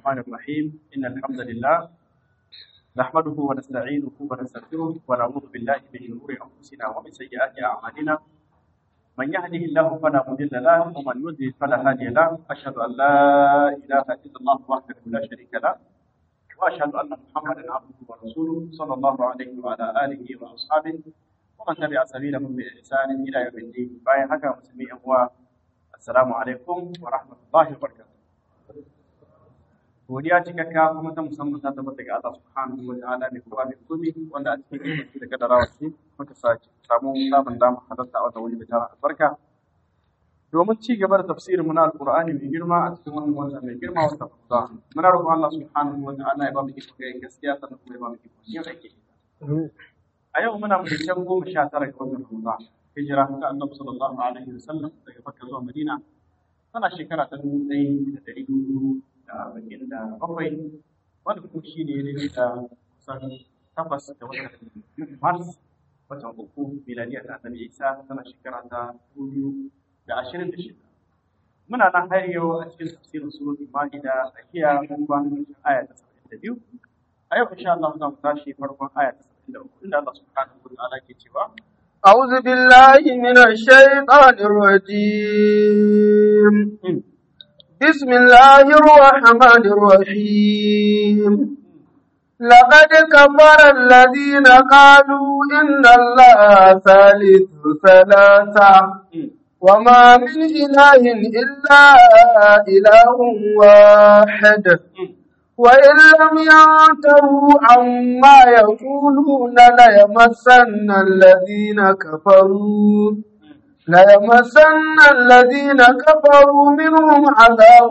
الرحمن الرحيم إن الحمد لله نحمده ونستعينه ونستغفره ونعوذ بالله من شرور أنفسنا ومن سيئات أعمالنا من يهده الله فلا مضل له ومن يضلل فلا هادي له أشهد أن لا إله إلا الله وحده لا شريك له وأشهد أن محمدا عبده ورسوله صلى الله عليه وعلى آله وأصحابه ومن تبع سبيلهم بإحسان إلى يوم الدين باين حكى مسلمين السلام عليكم ورحمة الله وبركاته godiya cikakka kuma ta musamman ta tabbata ga Allah subhanahu wa ta'ala mai kowa mai komi wanda a cikin ilimi da kadarawa ce muka sake samu samun dama halarta a wata wuri da tara albarka domin ci gaba da tafsirin mu na alqur'ani mai girma a cikin wannan wata mai girma wata fuza muna roƙon Allah subhanahu wa ta'ala ya ba mu iko ga gaskiya sannan kuma ya ba mu iko yin aiki a yau muna mutum goma sha tara ga wannan fuza hijira ta annabi sallallahu alaihi wasallam daga Makka zuwa Madina tana shekara ta dubu ɗaya da ɗari hudu da arba'in da bakwai wanda kuma shi ne ne da kusan takwas da watan mars watan uku miladiya ta annabi isa tana shekara ta dubu biyu da ashirin da shida muna nan har yau a cikin tafsirin suratul ma'ida a kiya mun ba aya ta saba'in da biyu a yau insha Allah za mu tashi farkon aya ta saba'in da uku inda Allah subhanahu wa ta'ala ke cewa أعوذ بالله من الشيطان الرجيم بسم الله الرحمن الرحيم لقد كفر الذين قالوا إن الله ثالث ثلاثة وما من إله إلا إله واحد وإن لم ينتهوا عما يقولون ليمسن الذين كفروا ليمسن الذين كفروا منهم عذاب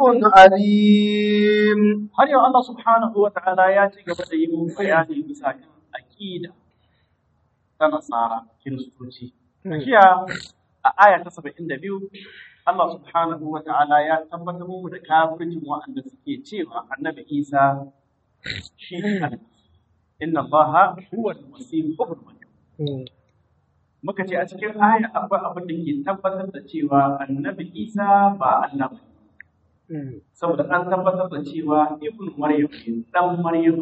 أليم har yau Allah subhanahu wa ta'ala ya ci gaba da yin bayani bisa kan aqida ta nasara kiristoci jiya a aya ta 72 Allah subhanahu wa ta'ala ya tabbatar mu da kafircin wa'anda suke cewa annabi Isa shi ne inna Allah huwa al-masih ibn maryam muka ce a cikin aya akwai abin da ke tabbatar da cewa annabi Isa ba Allah ba saboda an tabbatar da cewa ibn maryam ne dan maryam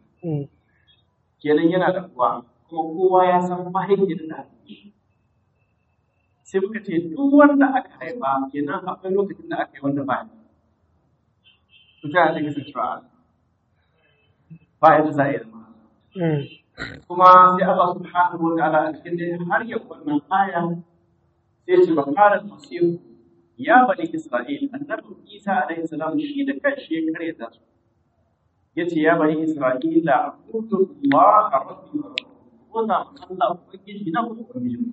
kenan yana da uwa kuma kowa ya san mahaifiyar da sai muka ce duk wanda aka haifa kenan akwai lokacin da aka yi wanda ba ne to ta da kasancewa ba ya da za a yi zama kuma sai Allah subhanahu wa ta'ala a cikin dai har yau wannan aya sai ce ba fara masihu ya bani Isra'il annabi Isa alaihi salam shi da kanshi ya karyata su yace ya bani Isra'ila abudu Allah rabbi wa rabbukum Allah ubangiji na ku ubangiji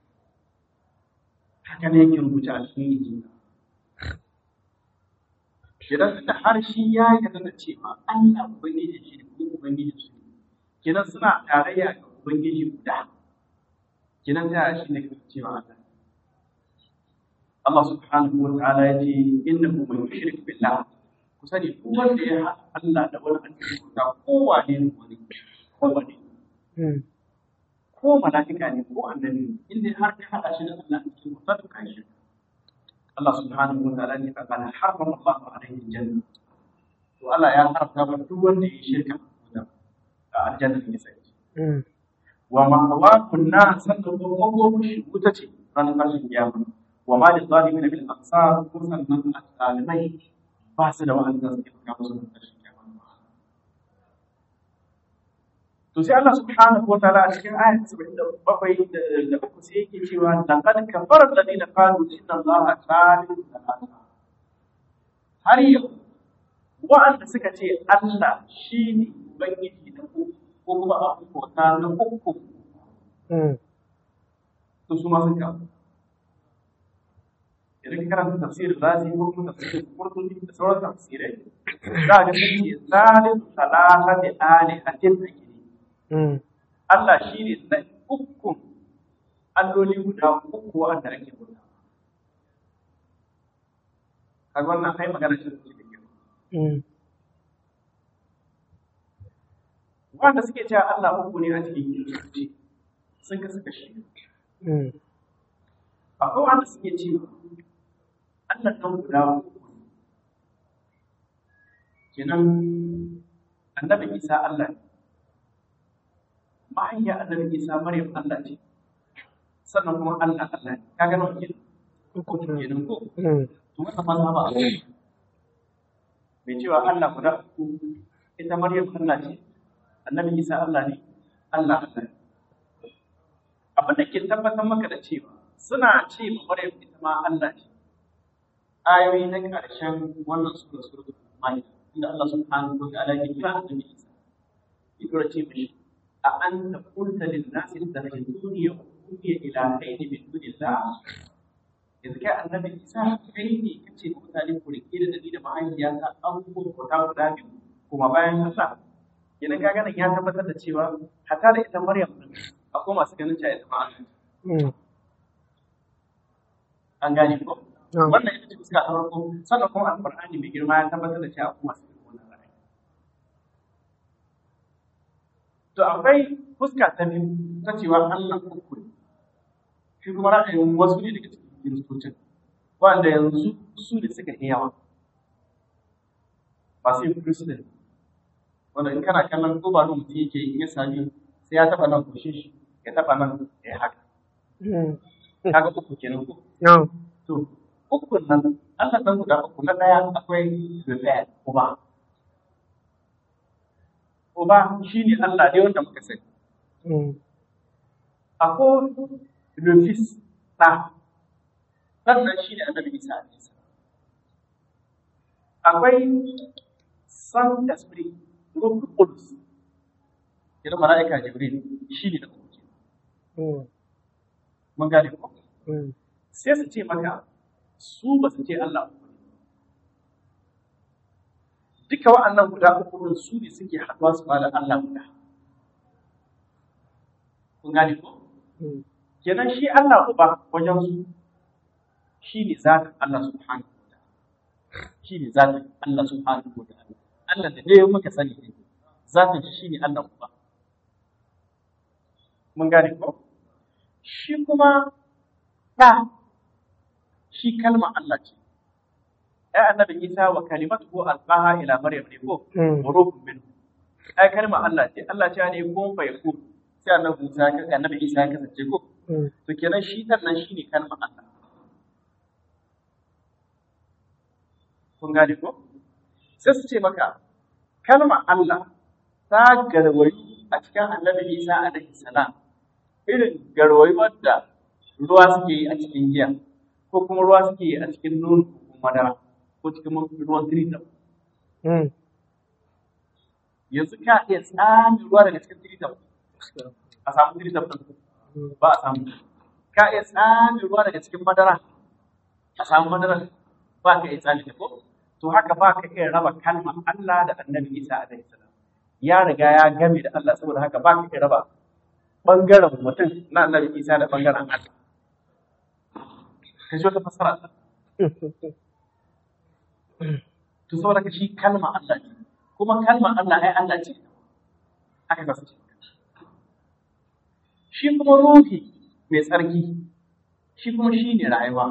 haka ne yake rubuta a cikin injila idan da har shi ya yarda da cewa Allah ubangiji shi ne kuma ubangiji su ne kinan suna tarayya ga ubangiji guda kinan ta shi ne cewa Allah Allah subhanahu wa ta'ala ya ce innahu man yushrik billah ku sani duk wanda ya haɗa Allah da wani annabi guda kowane ne wani kowane ko mala'ika ne ko annabi in dai har ka haɗa shi da Allah a cikin wata kan shi Allah subhanahu wa ta'ala ne kana harrama Allah alaihi janna to Allah ya haramta ba duk wanda ya shirka da aljanna ne sai wa ma wa kunna sannan ko ko shi wuta ce ranar ƙarshen kiyama wa ma lil zalimin bil aqsar ko sannan alimai ba su da wa'anda suke fuka musu da ƙarshen kiyama to sai Allah subhanahu wataala a cikin ayat 77 da uku sai yake cewa laqad kafara alladhina qalu inna allaha thalithu thalatha har yau wa'anda suka ce Allah shine ubangiji da ku ko kuma abu kota na uku to su ma sun kafa idan ka karanta tafsirin razi ko kuma tafsirin qurtubi da sauran tafsirai za ga sun ce thalithu thalathati alihatin ake Allah shi ne na ukun alloli guda uku wanda ake guda. Kaga wannan kai magana shi da kyau. Wanda suke cewa Allah uku ne a cikin kiristoci sun kasu kashi. Akwai wanda suke cewa Allah ɗan guda uku kenan annabi isa Allah ne mahaifiyar annabi isa maryam Allah ce sannan kuma Allah Allah ne kaga nawa kenan uku kenan ko to wannan ma ba a mai cewa Allah guda uku ita maryam Allah ce annabi isa Allah ne Allah Allah ne abin da ke tabbatar maka da cewa suna ce ma maryam ita ma Allah ce ayoyi na ƙarshen wannan sura suratul maida inda Allah subhanahu wa ta'ala ya kira annabi isa ya ce mishi a anta qulta lin nasi ittakhiduni wa ummi ilahaini min dunillah yanzu kai annabi isa kai ne kace ga mutane ku rike da dani da mahaifiyata abubuwan ku ta guda biyu kuma bayan Allah yana ka ganin ya tabbatar da cewa hatta da ita Maryam din akwai masu ganin cewa ita ma Allah an gane ko wannan ita ce fuska ta farko sannan kuma alqur'ani mai girma ya tabbatar da cewa akwai masu ganin wannan ra'ayi to akwai fuska ta biyu ta cewa Allah uku ne shi kuma ra'ayin wasu ne daga cikin kiristocin wanda yanzu su ne suka yi yawa ba sai kristin wanda in kana kallon ko ba mutum yake in ya sami sai ya taba nan kushin shi ya taba nan ya haka kaga uku kenan ko to uku nan Allah dan guda uku na daya akwai rufe uba uba shine Allah ne wanda muka sani akwai rufis ɗa sannan shi ne annabi isa a nisa akwai san esprit ruhu qudus yana mala'ika jibril shi ne da kuke mun gane ko sai su ce maka su ba su ce Allah uku ne duka wa'annan guda uku din su ne suke haɗuwa su bada Allah guda kun gane ko kenan shi Allah uba wajen su shi ne zatin Allah subhanahu wa ta'ala shi ne zatin Allah subhanahu wa ta'ala Allah da dai muka sani ne zatin shi ne Allah uba mun gane ko shi kuma ɗa shi kalma Allah ce ai annabi Isa wa kalimatuhu alqaha ila maryam ne ko ruhun min ai kalma Allah ce Allah ce ne kun fa yakun sai annabi Isa annabi Isa ya kasance ko to kenan shi dan nan shine kalma Allah kun gane ko sai su ce maka kalma Allah ta garwayi a cikin annabi Isa alaihi salam irin garwayi wadda ruwa suke yi a cikin giya ko kuma ruwa suke yi a cikin nono ko madara ko cikin ruwan tiritam yanzu ka iya tsami ruwa daga cikin tiritam a samu tiritam ɗin ba a samu ka iya tsami ruwa daga cikin madara a samu madara ba ka iya tsami ko to haka ba ka iya raba kalmar Allah da annabi Isa alaihi salam ya riga ya game da Allah saboda haka ba ka iya raba bangaren mutum na annabi Isa da bangaren Allah ka ji wata fasara ta to saboda ka shi kalma Allah ce kuma kalma Allah ai Allah ce haka ka ce shi kuma ruhi mai tsarki shi kuma shi ne rayuwa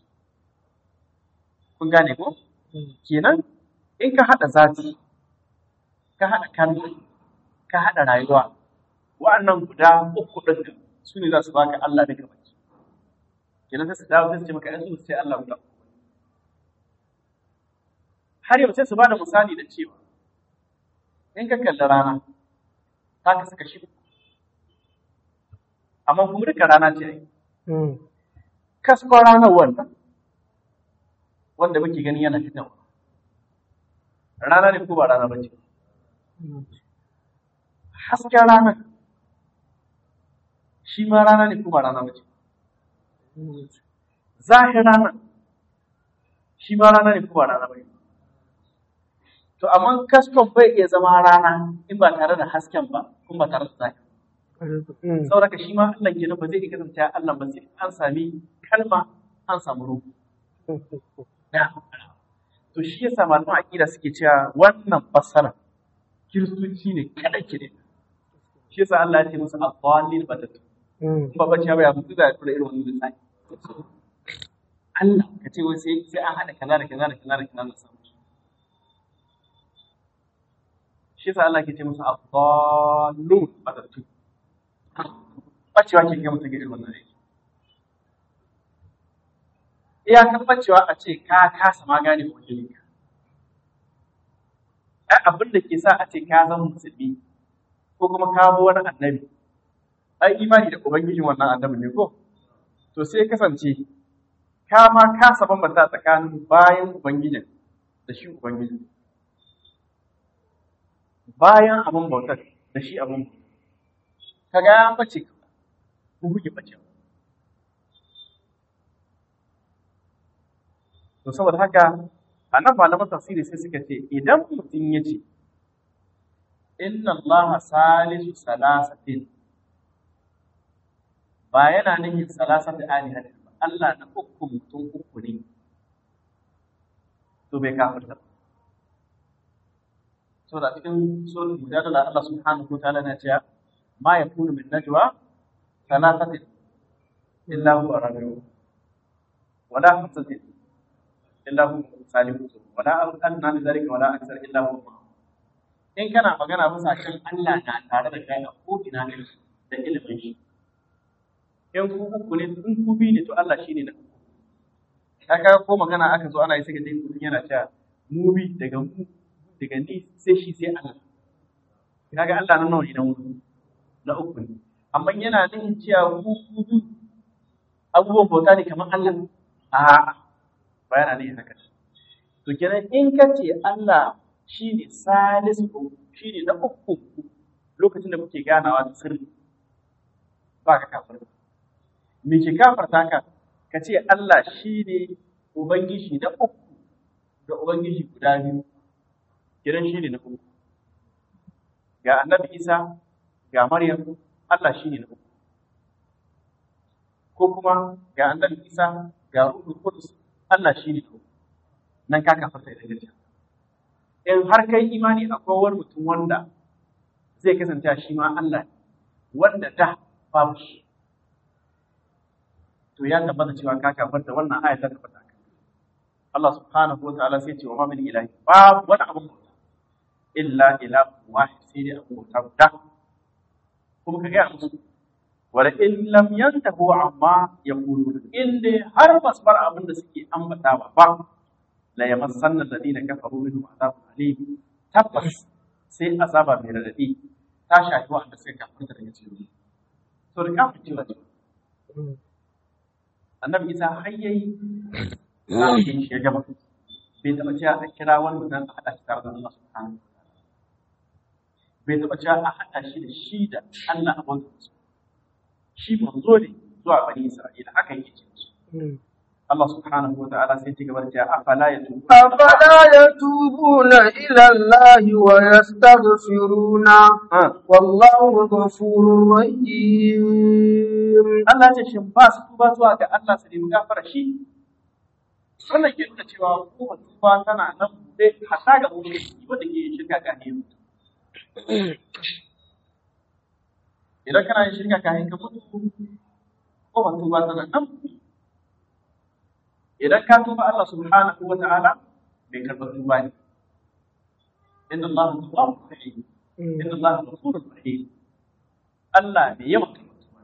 kun gane ko kenan in ka haɗa zati ka haɗa kalma ka haɗa rayuwa wa'annan guda uku ɗin su ne za su baka Allah daga baki kenan sai su dawo sai su ce maka yanzu sai Allah guda har yau sai su bada misali da cewa in ka kalli rana ta ka saka shi amma kuma duka rana ce ai kaskon ranar wannan wanda muke gani yana fitowa rana ne ko ba rana ba ce hasken ranar shi ma rana ne ko ba rana ba ce zahin ranar shi ma rana ne ko ba rana ba ce to amma kaskon bai iya zama rana in ba tare da hasken ba kuma ba tare da zahin saboda shi ma Allah kenan ba zai iya kasance Allah ba sai an sami kalma an samu ruhu to shi yasa malaman aqida suke cewa wannan fassara kiristoci ne kada kire shi yasa Allah ya ce musu aqwalil batatu ba ba ce ba ya mutu da tura irin wannan lissafi Allah ka ce wai sai sai an hada kaza da kaza da kaza da kaza da samu shi sa Allah ke ce musu abdallun batattu bacewa ke ga mutum ga irin wannan aiki iyakar bacewa a ce ka kasa ma gane ubangijinka ai abin da ke sa a ce ka zama musulmi ko kuma ka bi wani annabi ai imani da ubangijin wannan annabi ne ko to sai kasance ka ma kasa bambanta tsakanin bayan ubangijin da shi ubangijin bayan abin bautar da shi abin kaga ya bace ka ku buge bace to saboda haka a nan malaman tafsiri sai suka ce idan mutum ya ce inna allaha salisu salasatin ba yana nufin salasatu alihatin ba Allah na uku mutum uku ne to bai kafirta ba saboda cikin suratul mujadala Allah subhanahu wa ta'ala na cewa ma yakunu min najwa thalathatin illa huwa rabi'uhum wala khamsatin illa huwa salihuhum wala adna min dhalika wala akthar illa huwa ma'ahum in kana magana bisa kan Allah na tare da kai a ko ina ne da ilimin shi in ku uku ne in ku bi ne to Allah shine na uku kaga ko magana aka zo ana yi sai ka dai mutum yana cewa mu bi daga mu daga ni sai shi sai Allah kaga Allah nan nawa ne na wuri na uku ne amma yana nufin cewa ku ku bi abubuwan bauta ne kamar Allah a ba yana nufin haka to kenan in ka ce Allah shine salisu shine na uku lokacin da muke ganawa da sirri ba ka kafir me ke kafarta ka ka ce Allah shine ubangiji na uku da ubangiji guda biyu kiran shi ne na uku ga annabi isa ga maryam allah shi ne na uku ko kuma ga annabi isa ga ruhul qudus allah shi ne na uku nan ka kafarta da gaskiya in har kai imani akwai wani mutum wanda zai kasance shi ma allah ne wanda da babu shi to ya tabbata cewa ka kafarta wannan aya ta tabbata Allah subhanahu wa ta'ala sai ce wa ma min ilahi babu wani abu illa ilahu wahid sai dai abu bauta guda kuma ka gaya musu wala in lam yantahu amma yaqulun in dai har ba su bar abin da suke ambatawa ba la yamassanna alladhina kafaru minhum adhabun alim tabbas sai azaba mai radadi ta shafi wanda suka kafirta daga cikin to da kafin cewa annabi isa har yayi zafin shi ya gaba bai taɓa cewa a kira wani mutum a haɗa shi tare da Allah subhanahu wa bai taɓa cewa a haɗa shi da shi da Allah a bauta musu shi manzo ne zuwa bani Isra'ila haka yake ce musu Allah subhanahu wa ta'ala sai ci gaba da cewa afala yatubu أفلا يتوبون إلى الله ويستغفرونه والله غفور رحيم Allah ce shin ba su tuba zuwa ga Allah su nemi gafara shi wannan ke nuna cewa kowace tuba tana nan buɗe hatta ga mutum wanda ke shirka ga ne idan kana yin shirka kayan ka mutu ko ba tuba tana nan idan ka tuba Allah subhanahu wa ta'ala bai karɓa tuba ne inna Allah tawwabur rahim inna Allah ghafurur rahim Allah ne yawan karɓa tuba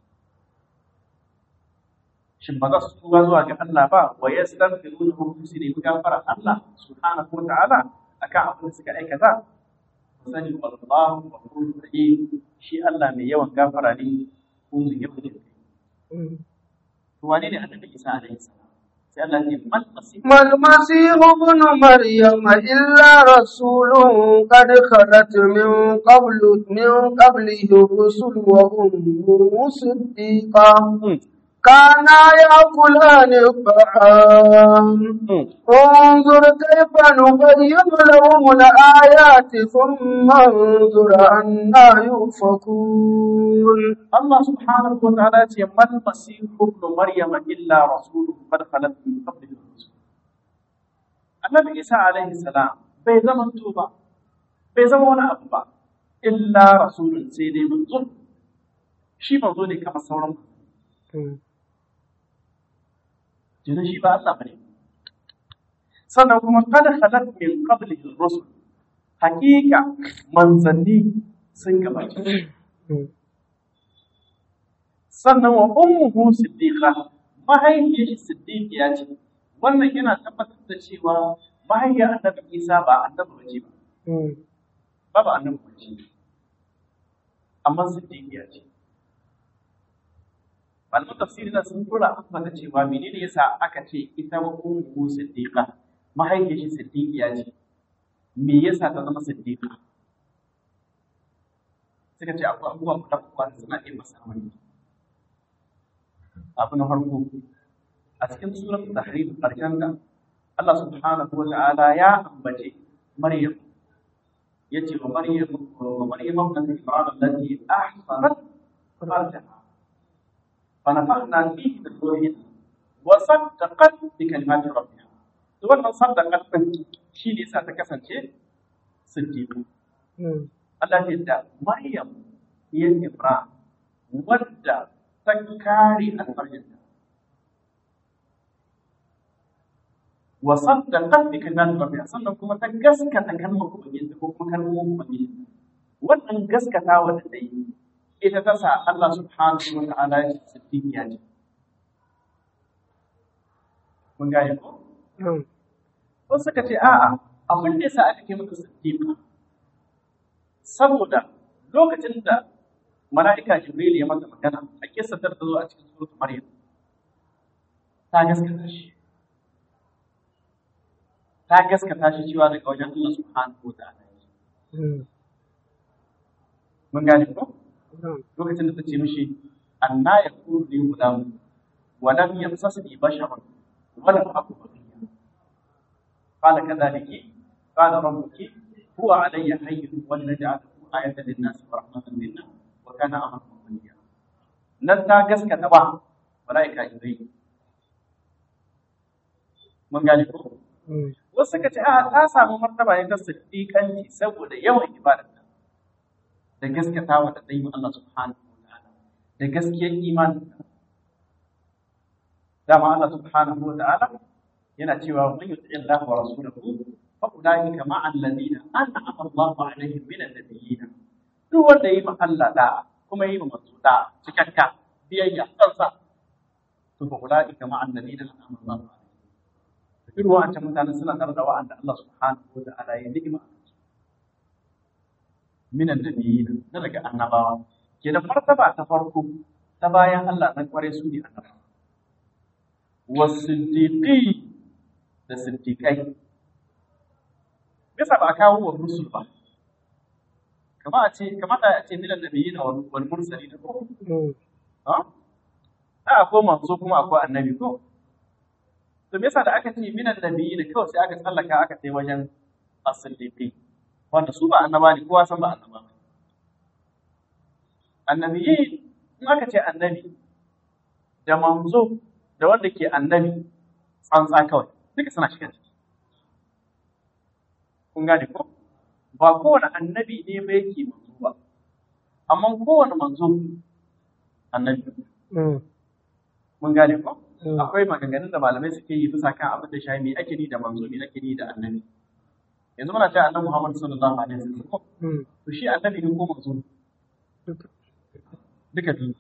shin ba za su tuba zuwa ga Allah ba wa yastaghfiruna hum su ne gafara Allah subhanahu wa ta'ala akan abin da suka aikata sani wallahu ghafurur rahim shi Allah mai yawan gafara ne ko mai yawan jin kai to wane ne annabi Isa alaihi salam sai Allah ya ce mal masih ما المسيح ابن مريم إلا رسول قد خلت من قبل من قبله الرسل وأمه صديقا كانا يأكلان الطعام انظر كيف نبين لهم الآيات ثم انظر أنا يؤفكون Allah subhanahu wa ta'ala ya ce mal masih ibn maryam illa rasulun qad khalat min qablihi rusul Annabi Isa alaihi salam bai zama ba bai zama wani abu ba illa rasulun sai dai manzo shi manzo ne kamar sauran Jinin shi ba Allah bane sannan kuma qad khalat min qablihi rusul hakika manzanni sun gabace sannan wa ummuhu siddiqa mahaifiyar shi siddiqiya ce wannan yana tabbatar da cewa mahaifiyar annabi Isa ba annabi bace ba ba ba annabi bace amma siddiqiya ce malaman tafsiri na sun tura amma da cewa menene yasa aka ce ita wa ummuhu siddiqa mahaifiyar shi siddiqiya ce me yasa ta zama siddiqa suka ce akwai abubuwa guda uku da suna iya masa wani abu na farko a cikin surat tahrim karshen da Allah subhanahu wa ta'ala ya ambace Maryam yace wa Maryam wa Maryam ibnat Imran allati ahsanat farjaha fa nafakhna fihi min ruhina wa saddaqat bi kalimati rabbiha to wannan saddaqat din shi ne sa ta kasance siddiqa Allah ya da Maryam ya Imran wadda ta kare alfarjinta wa saddaqat bi kalimati rabbiha sannan kuma ta gaskata kalmar ubangiji ko kuma kalmomin ubangiji wannan gaskatawa da ta yi ita ta sa Allah subhanahu wa ta'ala ya ce siddiqiya ce mun gane ko wasu suka ce a'a abin da yasa aka kai mata siddiqa saboda lokacin da mala'ika Jibril ya mata magana a kissa ta zo a cikin suratul Maryam ta gaskata shi ta gaskata shi cewa daga wajen Allah subhanahu wa ta'ala mun gane ko lokacin da ta ce mishi anna yakunu li gulam wa lam yamsasni basharun wa lam aku baghiya qala kadhalika qala rabbuki huwa alayya hayyin wa naj'aluhu ayatan lin-nas wa rahmatan minna wa kana amran maqdiya nan ta gaskata ba malaika jibril mun gane ko wasu suka ce a ta samu martaba ne ta siddiƙanci saboda yawan ibadarta da gaskatawa da ta yi Allah subhanahu wa ta'ala da gaskiyar imanin dama Allah subhanahu wa ta'ala yana cewa man yuti Allah wa rasulahu fa ulaika ma'a alladhina an'ama Allahu alaihim min an-nabiyyin duk wanda yi ma Allah da kuma yi ma manzo da cikakka biyayya kansa to fa ulaika ma'a alladhina an'ama Allahu alaihim irin wa'ancan mutanen suna tare da wa'anda Allah subhanahu wa ta'ala ya ni'ima minan nabiyina na daga annabawa ke da martaba ta farko ta bayan Allah na kware su ne annabawa wasiddiqi da siddiqai bisa ba a kawo wa rusul ba kama a ce kamata a ce minan nabiyina wal mursalin ko ha a akwai manzo kuma akwai annabi ko to me yasa da aka ce minan nabiyina kawai sai aka tsallaka aka kai wajen as-siddiqi wanda su ba annaba ne kowa san ba annaba ba annabiyi in aka ce annabi da manzo da wanda ke annabi tsantsa kawai duka suna shiga ciki kun gane ko ba kowane annabi ne ba yake manzo ba amma kowane manzo annabi mun gane ko akwai maganganun da malamai suke yi bisa kan abin da shi me ake ni da manzo me ake ni da annabi yanzu muna cewa annabi Muhammad sallallahu alaihi wasallam ko to shi annabi ne ko manzo duka biyu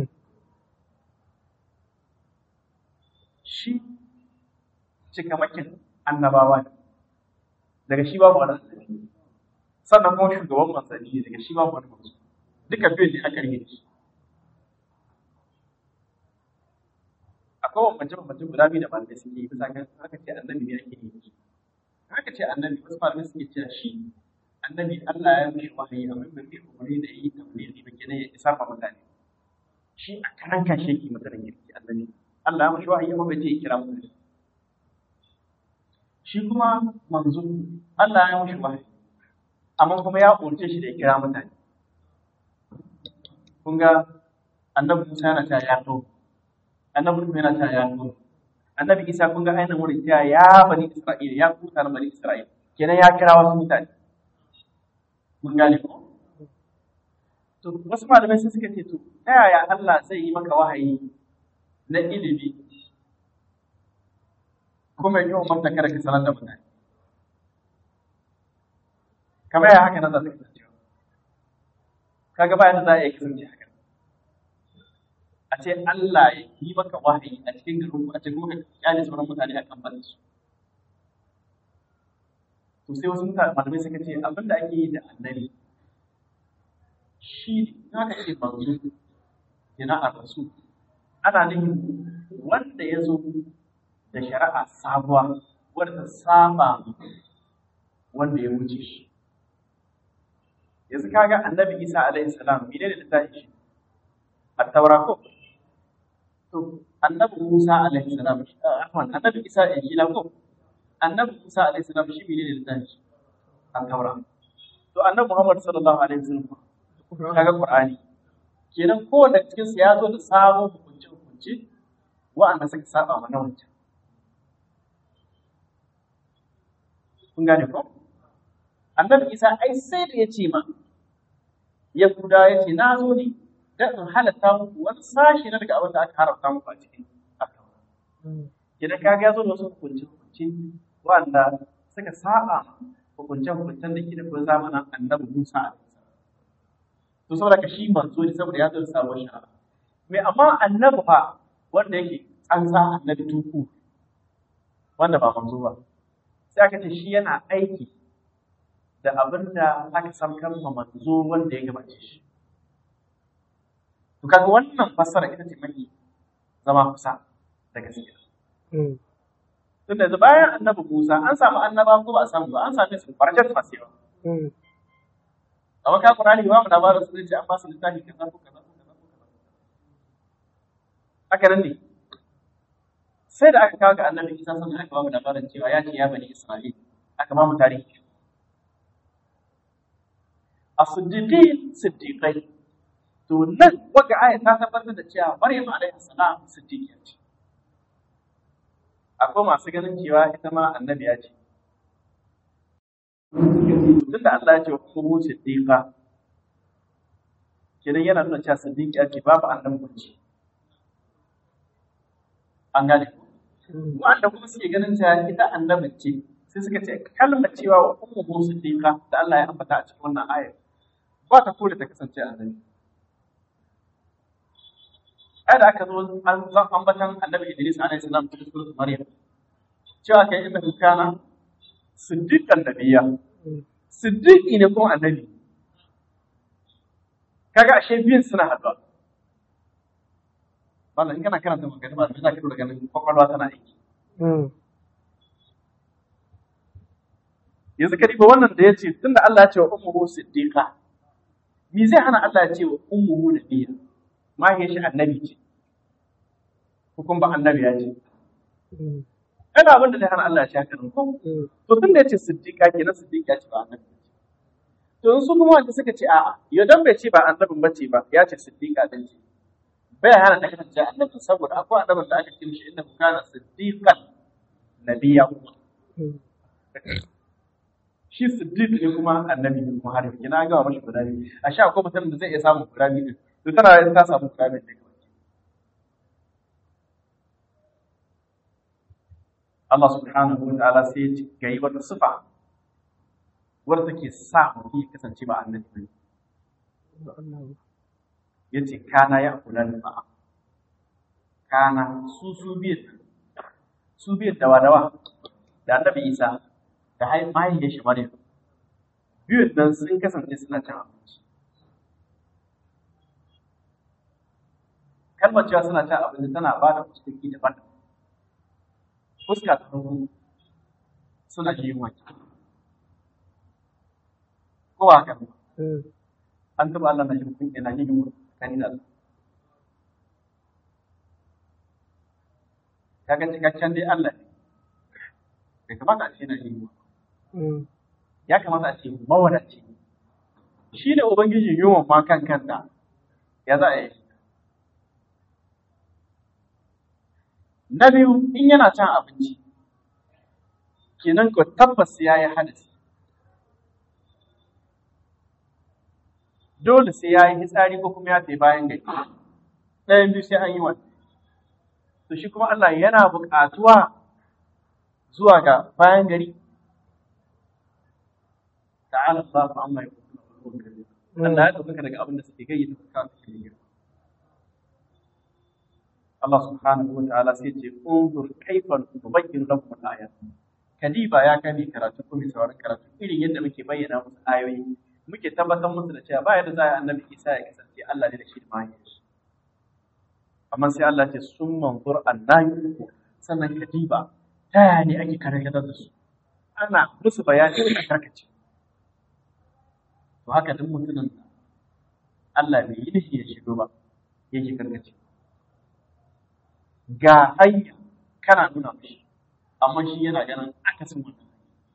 shi cikamakin annabawa ne daga shi babu wani annabi sannan kuma shugaban manzanni ne daga shi babu wani manzo duka biyu ne aka rike shi akwai bambance bambance guda biyu da malamai suke yi bisa kan aka ce annabi ne ake yi haka ce annabi wasu malamai suke cewa shi annabi Allah ya mishi wahayi amma bai fi umarni da yi tabbiri ba kenan ya isa ma mutane shi a karan kan shi yake mutanen girki annabi Allah ya mishi wahayi amma bai ce ya kira mutane shi kuma manzo Allah ya mishi wahayi amma kuma ya umarce shi da ya kira mutane kun ga annabi Musa yana cewa ya to annabi Nuhu yana cewa ya to annabi isa kun ga ainihin wurin cewa ya bani isra'ila ya kuta na bani isra'ila kenan ya kira wasu mutane mun gane ko to wasu malamai sai suka ce to ta yaya Allah zai yi maka wahayi na ilimi kuma yi wa manta kada ka sanar da mutane kamar ya haka nan za ta kasance kaga bayan da za a yi kasance haka a ce Allah ya yi maka wahayi a cikin garin a cikin kuma kyale sauran mutane a kan barin su to sai wasu mutane malamai suka ce abin da ake yi da annabi shi haka ce manzo yana a rasu ana nufin wanda ya zo da shari'a sabuwa wadda saba wanda ya wuce shi yanzu kaga annabi isa alaihi salam mene ne littafi shi a taura ko to annabi musa alaihi salam afwan annabi isa injila ko annabi musa alaihi salam shi mene ne littafi shi a taura to annabi muhammad sallallahu alaihi wasallam kaga qur'ani kenan kowanne cikin su ya zo da sabon hukunce hukunce wa'anda suka saba mana wancan kun gane ko annabi isa ai sai da ya ce ma yahuda ya ce na zo ne don in halatta muku wani sashi na daga abin da aka haramta muku a cikin akawa idan ka ga ya zo da wasu hukunce hukunce wanda suka saba hukunce hukuncen da ke da kuma zamanin annabi musa a to saboda ka shi manzo ne saboda ya zo da sabon shari'a me amma annabi fa wanda yake tsantsa annabi tuku wanda ba manzo ba sai aka ce shi yana aiki da abin da aka samkar ma manzo wanda ya gabace shi. To kaga wannan fassara ita ce mafi zama kusa da gaskiya. Tun da bayan annabi Musa an samu annaba ko ba a samu ba an same su farjar masu yawa. Amma ka Qur'ani ba mu labarin su ce an ba su littafi kaza ko kaza ko kaza ko kaza. Haka nan ne. Sai da aka kawo ga annabi Isa sannan aka ba mu labarin cewa ya ce ya bani Isra'il aka ba mu tarihi as-siddiqin siddiqai to nan waka aya ta tabbatar da cewa Maryam alaihi salam siddiqiya ce akwai masu ganin cewa ita ma annabiya ce tunda Allah ya ce ku siddiqa kenan yana nuna cewa siddiqiya ce babu annabi ce an gane wanda kuma suke ganin cewa ita annabi ce sai suka ce kalmar cewa wa ummu siddiqa da Allah ya ambata a cikin wannan ayar ba ta kore ta kasance annabi ai da aka zo an zan ambatan annabi Idris alaihi salam cikin suratul Maryam cewa kai inda kana siddiqan nabiyya siddiqi ne kuma annabi kaga ashe biyun suna haɗuwa Wannan in kana karanta magana ba za ka dora ganin kwakwalwa tana aiki. Yanzu ka diba wannan da ya ce tunda Allah ya ce wa ummuhu siddiqa me zai hana Allah ya ce wa ummuhu nabiyya mahaifiyar shi annabi ce ko kuma ba annabi ya ce ana abin da zai hana Allah ya ce haka ko to tunda ya ce siddiqa kenan siddiqa ce ba annabi to in su kuma wanda suka ce a'a yau dan bai ce ba annabin bace ba ya ce siddiqa din ce bai hana ta kasance annabi saboda akwai annabin da aka ce mishi inna kana siddiqan nabiyya shi siddiq ne kuma annabi ne kuma har kina ga mashi guda biyu a sha akwai mutum da zai iya samun guda biyu din to tana da ta samu guda biyu daga wajen Allah subhanahu wa ta'ala sai ya ga yi wata sifa wadda take sa mutum ya kasance ba annabi ne yace kana ya kula da ba'a kana su su biyar su biyar dawa dawa da annabi Isa da mahaifiyar shi Maryam biyun nan sun kasance suna cin abinci kalmar cewa suna cin abinci tana ba da fuskoki daban fuska ta farko suna yin waki ko ba haka an taɓa Allah na shi yana yin waki tsakani da Allah. Kaga cikakken dai Allah ne. Bai kamata a ce na yi Ya kamata a ce mawadaci. Shi ne Ubangiji yunwan ma kan kanta ya za a yi. Na biyu in yana cin abinci, kenan ko tabbas ya yi hadisi. dole sai ya yi hitsari ko kuma ya tafi bayan gari ɗayan biyu sai an yi wani to shi kuma Allah yana buƙatuwa zuwa ga bayan gari ta'ala Allahu amma yaqulun Allah ya dauka daga abin da suke gayyata fuska su ke Allah subhanahu wa ta'ala sai ce unzur kaifa nubayyin lakum al-ayat kadiba ya kani karatu ko mai sauran karatu irin yadda muke bayyana musu ayoyi muke tabbatar musu da cewa ba yadda za a annabi Isa ya kasance Allah ne da shi da mahaifinsa shi amma sai Allah ce sun manzur annabi sannan kadiba ta yaya ne ake karkatar da su ana musu bayani a karkace to haka duk mutumin da Allah bai yi nufi ya shigo ba yake karkace ga hanya kana nuna mishi amma shi yana ganin akasin wannan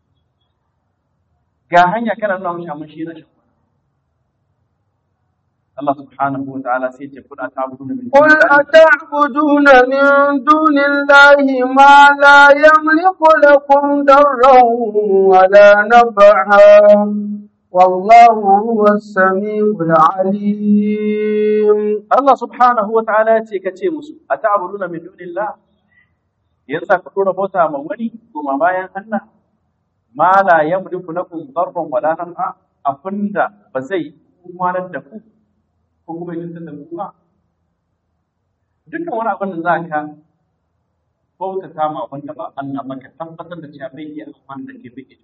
ga hanya kana nuna mishi amma shi yana shan Allah subhanahu wa ta'ala sai ce kuda ta abudu min قل أتعبدون من دون الله ما لا يملك لكم ضرا ولا نفعا والله هو السميع العليم Allah subhanahu wa ta'ala ya ce ka ce musu ata'buduna min dunillah yanzu ka dora bauta ma wani kuma bayan Allah ma la yamliku lakum darran wala naf'a abinda ba zai umarar da ku ko kuma yin da ku ba dukkan wani abin da za ka bautata ma abin da ba Allah ba ka tabbatar da cewa bai iya amfani da ke bai iya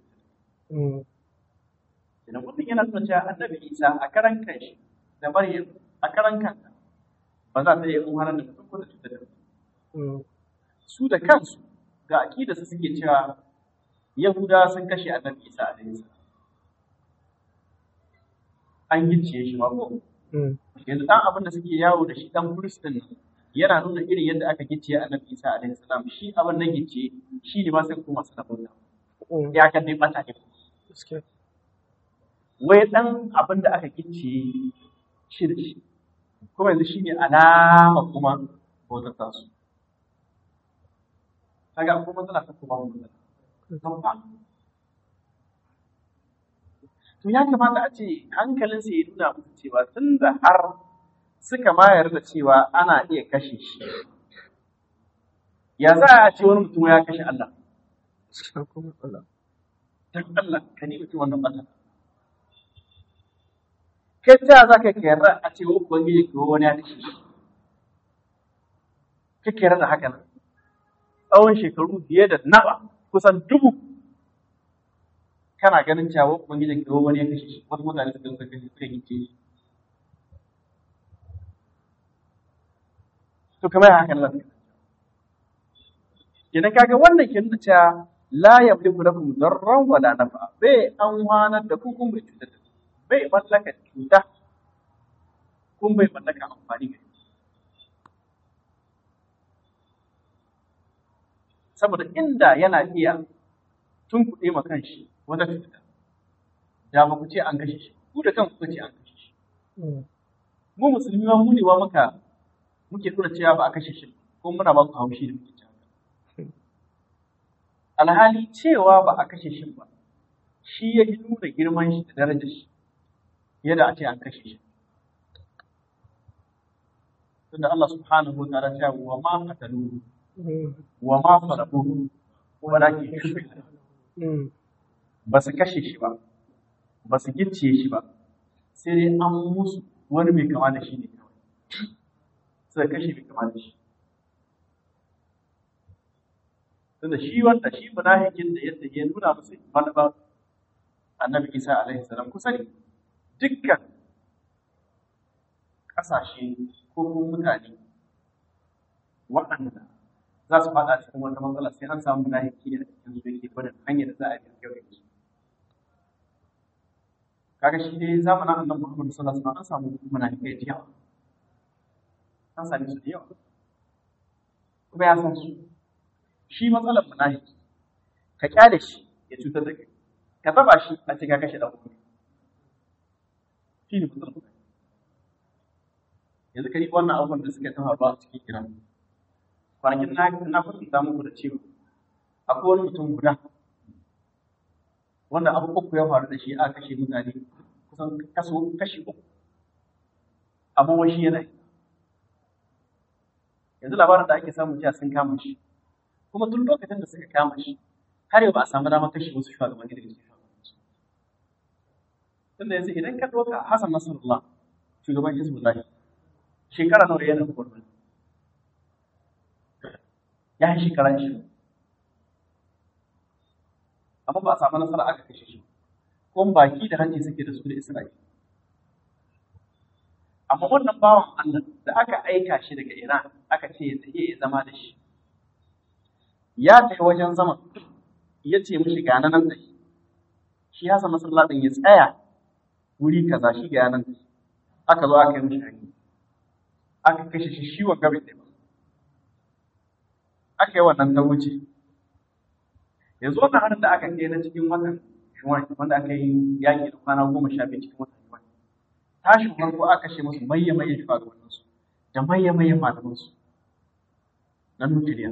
idan mutum yana nuna cewa annabi Isa a karan kanshi da Maryam a karan kanta ba za ta iya umarar da mutum ko da cutar da mutum su da kansu ga aƙida su suke cewa Yahuda sun kashe annabi Isa alaihi salam an gicciye shi ma ko yanzu dan abin da suke yawo da shi dan kristin yana nuna irin yadda aka gicciye annabi Isa alaihi salam shi abin nan gicciye shi ne ma sai kuma sanabunta ya kan dai bata ne wai dan abin da aka gicciye shi da shi kuma yanzu shi ne alama kuma bautar tasu kaga kuma matsala ta kuma mun to ya kamata a ce hankalinsa ya nuna musu cewa tun da har suka mayar da cewa ana iya kashe shi ya za a ce wani mutum ya kashe Allah dan Allah ka ni mutum wannan bata kai ta za ka yarda a ce wa ubangiji ko wani ya kashe shi kake yarda da haka nan tsawon shekaru fiye da nawa kusan dubu kana ganin cewa ubangijin ka wani ya kashe shi wasu mutane suka suka kashe suka gice shi to kamar haka nan idan kaga wannan ke nuna cewa la yamliku lakum darran wala nafa bai an hwanar da ku kun bai cutar da ku bai mallaka cuta kun bai mallaka amfani ga saboda inda yana iya tun kuɗe ma kanshi wata cuta da ba ku ce an kashe shi ku da kan kuka ce an kashe shi mu musulmi ma mu ne wa muka muke nuna cewa ba a kashe shi ko muna ba ku haushi da muke cewa alhali cewa ba a kashe shi ba shi ya yi nuna girman shi da darajar shi yadda a ce an kashe shi tunda Allah subhanahu wa ta'ala ya wa ma qataluhu wa ma salabuhu walakin shubbiha ba su kashe shi ba ba su gicciye shi ba sai dai an musu wani mai kama da shi ne kawai suka kashe mai kama da shi tunda shi wanda shi munafikin da yadda ya nuna musu manufar annabi isa alaihi salam kusa ne dukkan ƙasashe ko kuma mutane waɗanda za su faɗa cikin wata matsala sai an samu munafiki ne a cikin su yake gwada hanyar da za a yi gaba su kaga shi dai zamanin annabi Muhammad sallallahu alaihi wasallam an samu munafikai da yawa an same su da yawa kuma ya san su shi matsalar munafiki ka kyale shi ya cutar da kai ka taba shi a ce ka kashe dan uwa shi ne matsalar yanzu kai wannan abubuwan da suka tafa ba a cikin kiran kwanakin na na kwatanta muku da cewa akwai wani mutum guda wanda abu uku ya faru da shi a kashe mutane kusan kaso kashi uku abubuwan shi yana yi yanzu labarin da ake samu jiya sun kama shi kuma tun lokacin da suka kama shi har yau ba a samu damar kashe wasu shugabanni daga cikin shugabanni tunda yanzu idan ka ɗauka Hassan Nasrullah shugaban Hizbullah shekara nawa yana gwamnati ya yi shekara shi amma ba a samu nasara aka kashe shi kuma baki da hanci suke da su da Isra'ila amma wannan bawan Allah da aka aika shi daga Iran aka ce ya tafi ya zama da shi ya tafi wajen zaman ya ce mishi ga nan da shi shi Hassan Nasrullah din ya tsaya wuri kaza shi ga nan da shi aka zo aka yi mishi hanyi aka kashe shi shi wa gabe ɗaya aka yi wannan ta wuce yanzu wannan harin da aka kai na cikin watan Shuwan wanda aka yi yaƙi da kwana goma sha biyu cikin watan Shuwan tashin farko aka kashe musu mayya mayya shugabanninsu da mayya mayya malamansu na nukiliya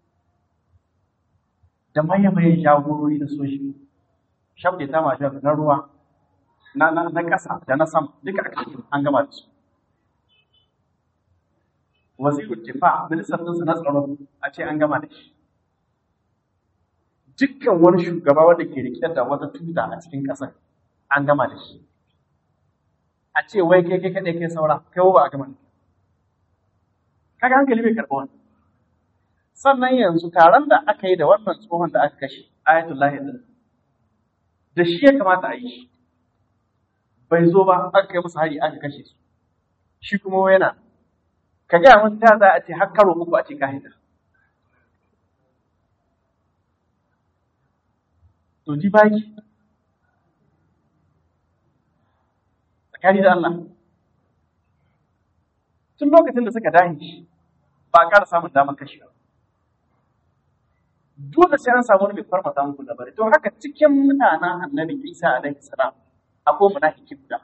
da mayya mayya jagorori na soji shabda ta mashi na ruwa na na na ƙasa da na sama duka aka kashe an gama da su wazirul difa ministan ɗinsa na tsaro a ce an gama da shi dukkan wani shugaba wanda ke rike da wata tuta a cikin ƙasar an gama da shi a ce wai kai kai kaɗai kai saura kai ba a gama da kaga hankali bai karɓa wannan sannan yanzu taron da aka yi da wannan tsohon da aka kashe ayatullahi din da shi ya kamata a yi shi bai zo ba aka kai musu hari aka kashe su shi kuma yana ka gaya mun ta za a ce har karo uku a ce ka haita to ji baki tsakani da Allah tun lokacin da suka dahi shi ba a ƙara samun damar kashe ba dole sai an samu wani mai farmata muku da bari to haka cikin mutanen annabi Isa alaihi salam akwai munafiki guda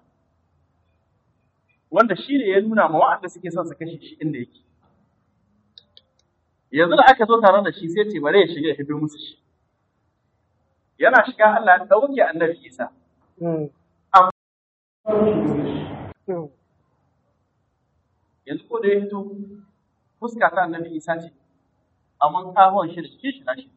wanda shi ne ya nuna ma wa'anda suke son su kashe shi inda yake yanzu da aka zo tare da shi sai ce bare ya shiga ya hido musu shi yana shiga Allah ya dauke annabi Isa yanzu ko da ya hito fuska ta annabi Isa ce amma kahon shi da shi shi nashi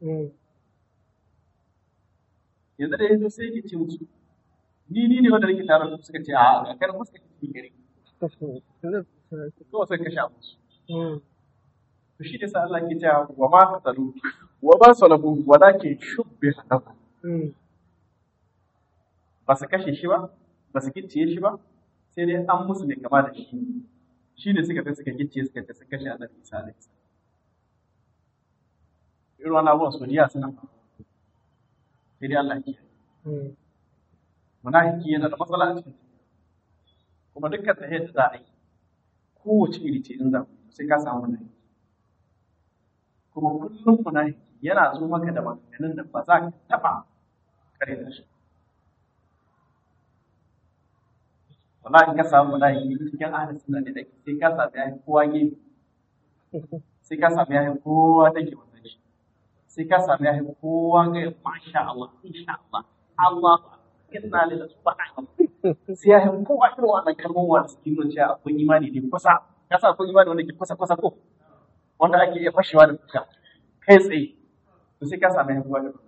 yanzu da ya hito sai ya ce musu ni ni ne wanda nake tare da su suka ce a a kan fuska ki gari kawai sai ka sha musu to shi ne sa Allah ke cewa wa ma qatalu wa ba salabu walakin shubbiha lahum ba su kashe shi ba ba su gicciye shi ba sai dai an musu mai kama da shi shi ne suka kai suka gicciye suka ce sun kashe annabi Isa alaihi salam irin wannan abubuwan su jiya suna sai dai Allah ke munafiki yana da matsala a cikin kuma dukkan ta yadda za a yi kowace iri ce in za ku sai ka samu munafiki kuma kullum munafiki yana zo maka da maganganun da ba za ka taɓa kare da shi wallahi ka samu munafiki cikin ahlus sunna ne dake sai ka samu yayin kowa gefe sai ka samu yayin kowa take wannan shi sai ka samu yayin kowa ga masha Allah insha Allah Allah inna lillahi subhanahu sai ya hin kowa irin wannan kalmomin wanda suke nuna cewa akwai imani ne kusa ka sa akwai imani wanda ke kusa kusa ko wanda ake iya fashewa da fuska kai tsaye to sai ka samu hin kowa irin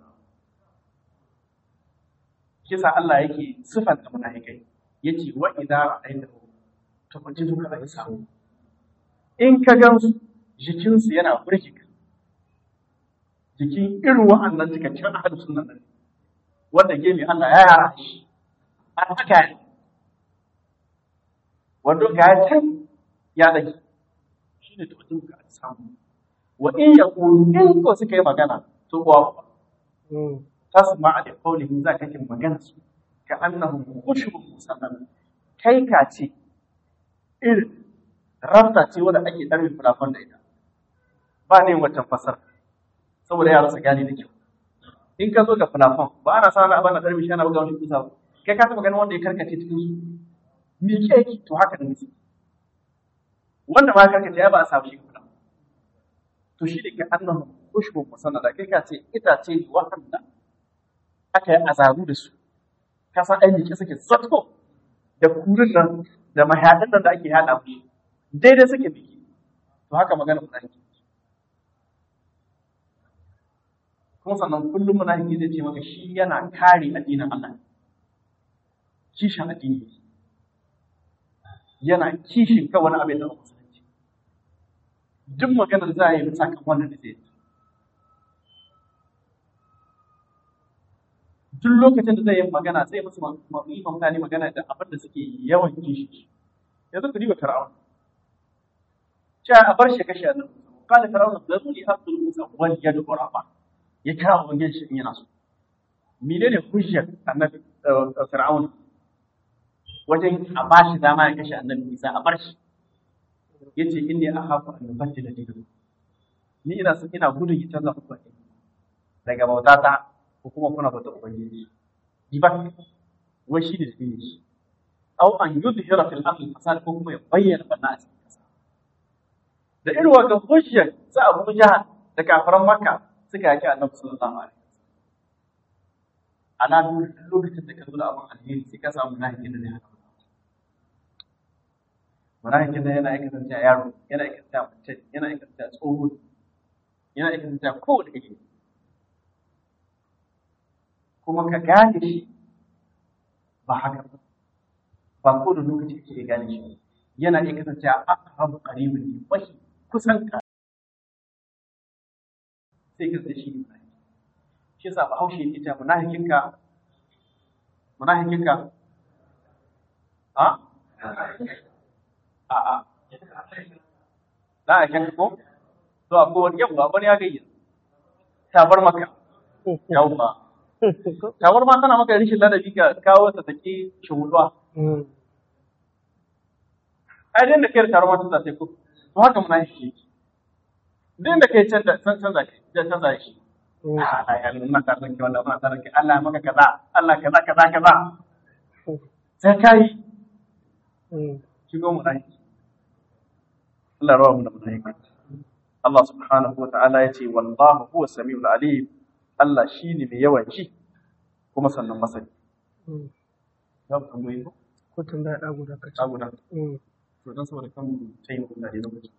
shi sa Allah yake sifanta munafikai yace wa idza ra'aytahu tufajidu ka da samu in ka gan su jikinsu yana burge ka jikin irin wa'annan cikakken ahlus sunna ne wanda gemi Allah ya yara shi an haka ne wanda ga can ya dake shi ne tukun ka samu wa in ya in ko suka yi magana to kuwa tasma da qawlihi za ka yi magana su ka annahum khushubun musannad kai ka ce irin rafta ce wanda ake ɗarmin fulafon da ita ba ne wancan fasar saboda yara su gane da kyau in ka zo ga fulafon ba ana sa abin da ɗarmi shi ana buga wani kusa ba kai ka taɓa ganin wanda ya karkace cikin su me ke yake to haka ne musu wanda ma karkace ya ba a samu shi fulafon to shi ne ka annahu kushbun musannada kai ka ce itace ne wa'anda aka yi azabu da su ka san ai miƙe suke zatko da kurin nan da mahaɗin nan da ake haɗa mushi daidai suke biki to haka magana munafiki kuma sannan kullum munafiki zai ce maka shi yana kare addinin Allah kishin addini yana kishin ka wani abin da musulunci duk maganar za a yi bisa kan wannan da zai yi duk lokacin da zai yi magana sai musu yi mutane magana da abin da suke yawan kishi yanzu ku diba fir'aun cewa a bar shi kashe annabi qala fir'aun zaruni aqtul musa wal yadu quraba ya kira ubangiji shi in yana so menene hujjar annabi fir'aun wajen a ba shi dama ya kashe annabi isa a bar shi yace inni akhafu an yubaddila dinakum ni ina ina gudun ya canza muku addini daga bautata ko kuma kuna bauta ubangiji ji ba wai shi ne dalilin shi aw an yudhira fil ardi fasad ko kuma ya bayyana banna a cikin kasa da irin wannan hujjar sa Abu Jahal da kafiran Makka suka yaki Annabi sallallahu alaihi wasallam ana duk lokacin da ka zo da abin alheri sai ka samu nahikin da zai haka munafikin da yana aikata ta yaro yana aikata ta mace yana aikata ta tsoho yana aikata ta kowane kake kuma ka gane shi ba haka ba ba ko da lokaci ke gane shi yana iya kasance a aqrabu qaribin ne mafi kusan ka sai ka shi ne shi yasa bahaushe yake cewa munafikin ka munafikin ka ha a a da a kan ko to akwai wani yau wani ya gayya tabar maka yau ba Tawar ma tana maka rishin ladabi ka kawo ta take shuhuduwa. Ai din da kai tawar ma tana sai ko. To haka muna shi. Din da kai canza canza kai canza shi. Allah ya nuna ta ranki wallahi ma ta ranki Allah maka kaza Allah kaza kaza kaza. Sai kai. Shigo mu dai. Allah rawa mu da mu dai. Allah subhanahu wa ta'ala ya ce wallahu huwa samiul alim Allah shi ne mai yawan ci kuma sannan masani. Za mu tambayi ko? Ko tambaya ɗa guda ka Ta guda. To don saboda kan ta yi mutane lokaci.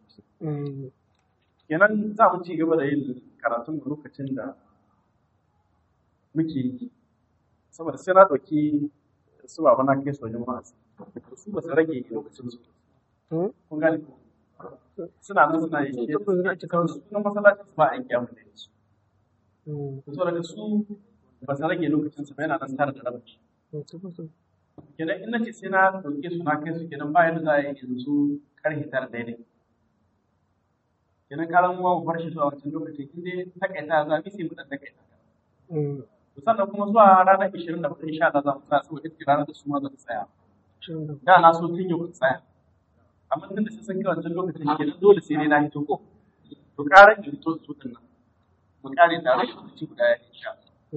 Kenan za mu ci gaba da yin karatun mu lokacin da muke yi. Saboda sai na ɗauki su ba na kai su wajen wa'azi. Su ba su rage lokacin su. Kun gane ko? Suna nan suna yi shi. Sunan masallacin su ba a yi kyamun da su. so daga su ba su rage lokacin su ba yana nan tare da rabaci kenan in nace sai na dauke su na kai su kenan bayan da za a yi yanzu karfe tara daidai kenan karan mu mu bar shi zuwa wancan lokacin in dai takaita za mu sai mu dan takaita to sannan kuma zuwa ranar 24 insha Allah za mu tsaya saboda ita ranar da su ma za su tsaya da na so tun yau tsaya amma tun da sai sun kai wancan lokacin kenan dole sai ne na hito ko to karan in to su din nan mu kare tare da lokaci guda ya insha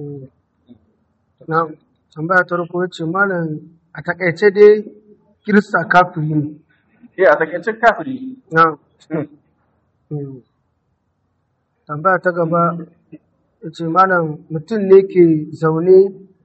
Na tambaya ta farko ce malam a takaice dai kirista kafiri ne. Eh a takaice kafiri. Na. Tambaya ta gaba ya ce malam mutum ne ke zaune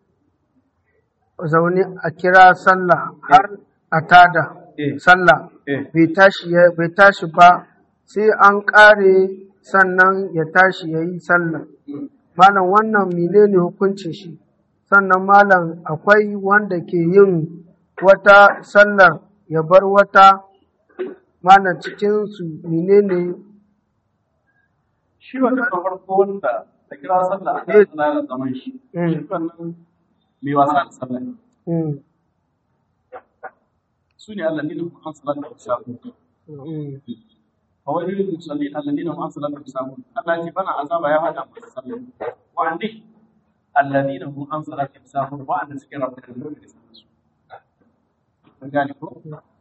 zaune a kira sallah har a tada sallah bai tashi bai tashi ba sai an ƙare sannan ya tashi ya yi sallah. Malam wannan menene hukuncin shi? Sannan malam akwai wanda ke yin wata sallar ya bar wata malam cikinsu menene Shi wanda na farko wanda da kira sallah a kan sallah da zaman shi. Shi wannan mai wasa da sallah. Su ne Allah ne da kuma an sallah da wasu فويل للمصلين الذين هم عن صلاتهم ساهون الله يجي بنا عذاب يا هذا المصلين وعندي الذين هم عن صلاتهم ساهون وعند سكر ربك النور gane ko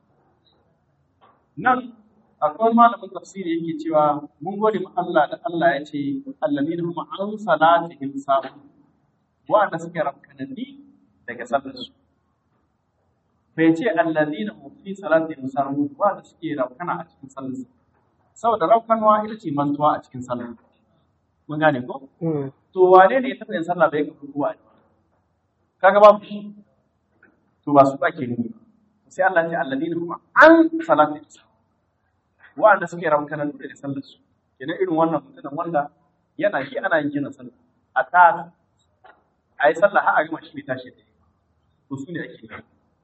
nan akwai malamin tafsiri yake cewa mun gode mu Allah da Allah ya ce alladina hum an salatihim sahun wa'anda suke rakkanani daga sallar su bai ce alladina hum fi salatihim sahun wa'anda suke rakkana a cikin sallar su saboda raukanwa ita ce mantuwa a cikin sallah mun gane ko to wane ne ya taɓa yin sallah bai kafa ruwa kaga babu shi to ba su ake nuni sai Allah ya ce alladina kuma an salati wanda suke raukanan da sallar su kenan irin wannan mutumin wanda yana shi ana yin gina sallah a ta a yi sallah har a gama shi bai tashi da to su ne ake yi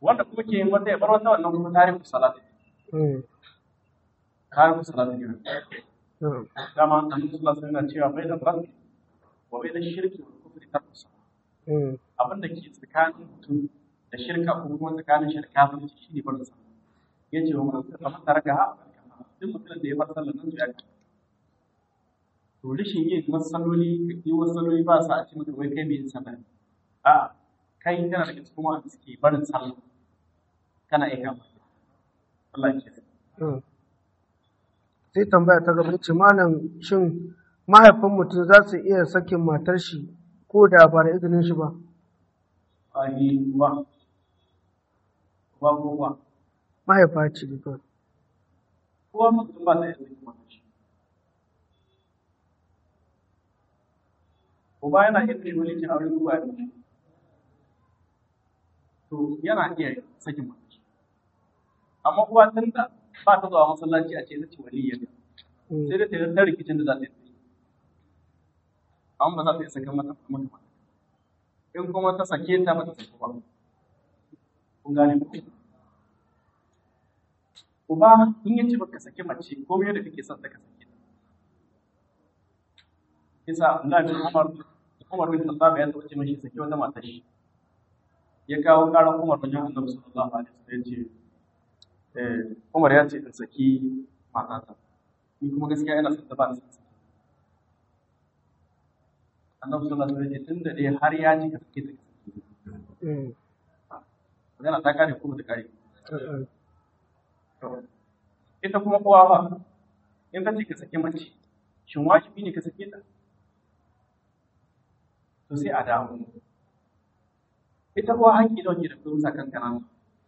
wanda kuma ke yin wata ya bar wata wannan kuma tarihin salati mm, tarihin salati ne na'am, dama annabi sallallahu alaihi wasallam cewa bai da rabbi wa bai da shirki wa kufri tarku salat mm, abin da ke tsakanin mutum da shirka ko kuma tsakanin shirka da shi ne barin sallah ya ce wa mutum kamar tare da ha duk mutumin da ya bar sallah nan to ya ka to rashin yin masalloli yi masalloli ba sa a ce maka wai kai mai yin sallah a kai kana daga cikin wanda suke barin sallah kana iya kama Allah ya ce mm. sai tambaya ta gaba ce malam shin mahaifin mutum za su iya sakin matar shi ko da ba da izinin shi ba ai wa wa wa wa mahaifa ce ne kawai kowa mutum ba ta yanzu kuma shi uba yana iya kai wani cin aure uba ya mutu to yana iya sakin mace amma uwa tun da ba ta zuwa masallaci a ce ita ce waliyyar Mm, sai da ta yi ta rikicin da za ta yi amma ba za ta iya sakan mata mata mata in kuma ta sake ta mata sake ba kun gane ku uba in yace baka sake mace ko me da kake son ta ka sake ta kisa Allah bin Umar Umar bin Khattab ya tace mashi sake wata mata shi ya kawo karan Umar bin Annabi sallallahu alaihi wasallam ya ce eh Umar ya ce in saki matata ni kuma gaskiya ina son ta ba ni saki Annabi sallallahu alaihi wasallam ya ce tunda dai har ya ci ka sake ta ka sake ta mm, magana ta kare ko ba ta kare mm, ita kuma kowa ba in ka ce ka sake mace shin wajibi ne ka sake ta to sai a dawo ita kuwa haƙƙi da wake da kuma sa kankana